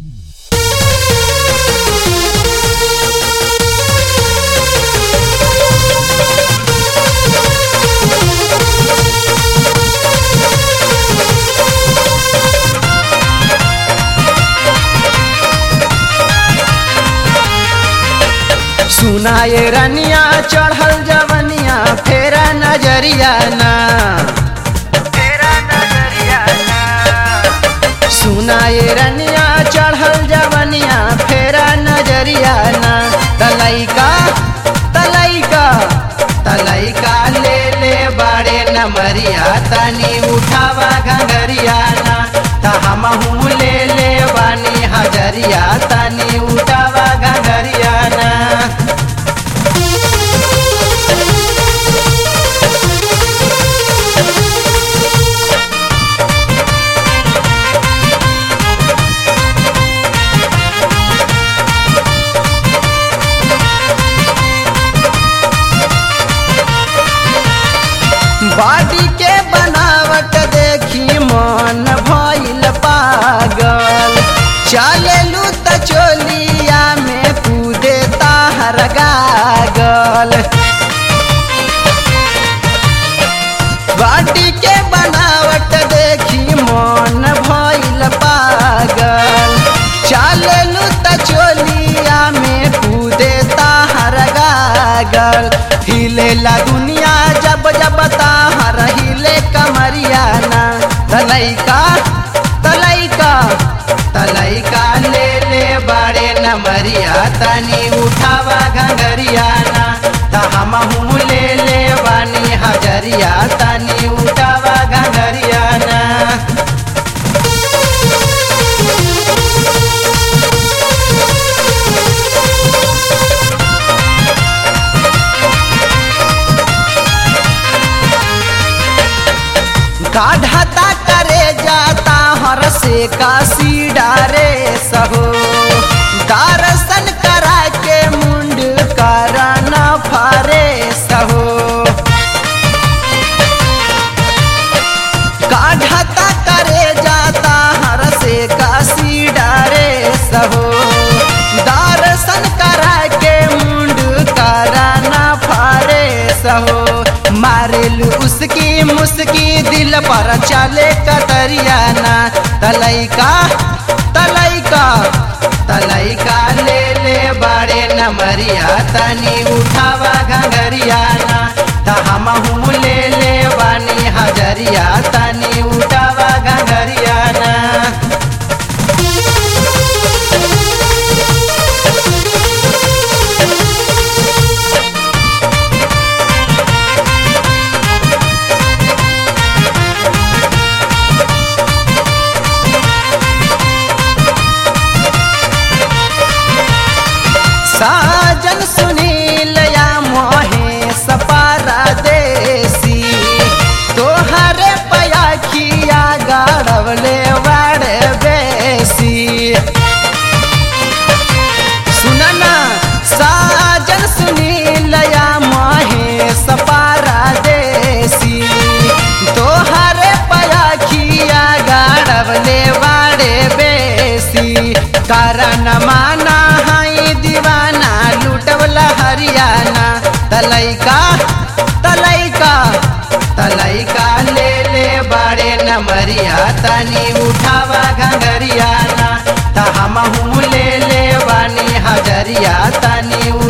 सुनाए रनिया चढ़ल जवनिया फेरा नजरिया ना फेरा नजरिया ना सुनाए रनिया चढ़ल जवनिया फेरा नजरिया ना तलैका तलैका तलैका ले ले बाड़े नमरिया तनी उठावा घंगरिया ना त हमहू ले ले बानी हजरिया तनी उठावा घंगरिया ना बाडी के बनावट देखी मन भइल पागल चलेलू त चोलिया में कूदे ताहर गागल बाडी के बनावट देखी मन भइल पागल चलेलू त चोलिया में कूदे ताहर गागल हिलेला दुनिया जब जब ताहर हिले कमरिया ना तलैका तलैका तलैका ले ले बाड़े नमरिया तनी उठावा घंगरिया ना त हमहू ले ले बानी हजरिया तनी उठावा घंगरिया ना काढ़ता करे जाता हर से काशी डारे सहो दर्शन करा के मुंड करना फारे सहो काढ़ता करे जाता हर से काशी डारे सहो दर्शन करा के मुंड करना फारे सहो मारेलू उसकी मुस्की दिल पर चले कतरिया ना तलैका तलैका तलैका ले ले बाड़े नमरिया तनी उठावा घंगरिया ना त हमहू ले ले बानी हजरिया तनी उठावा घंगरिया ना साजन सुनील या महेश परदेसी तोहरे पयाखिया गाड़वले बड़े बेसी सुनना साजन सुनील या महेश परदेसी तोहरे पयाखिया गाड़वले बड़े बेसी कारण माना हाई दीवाना लूटवला हरियाणा तलैका तलैका तलैका ले ले बाड़े नमरिया तनी उठावा घंगरिया ना त हमहू ले ले बानी हजरिया तनी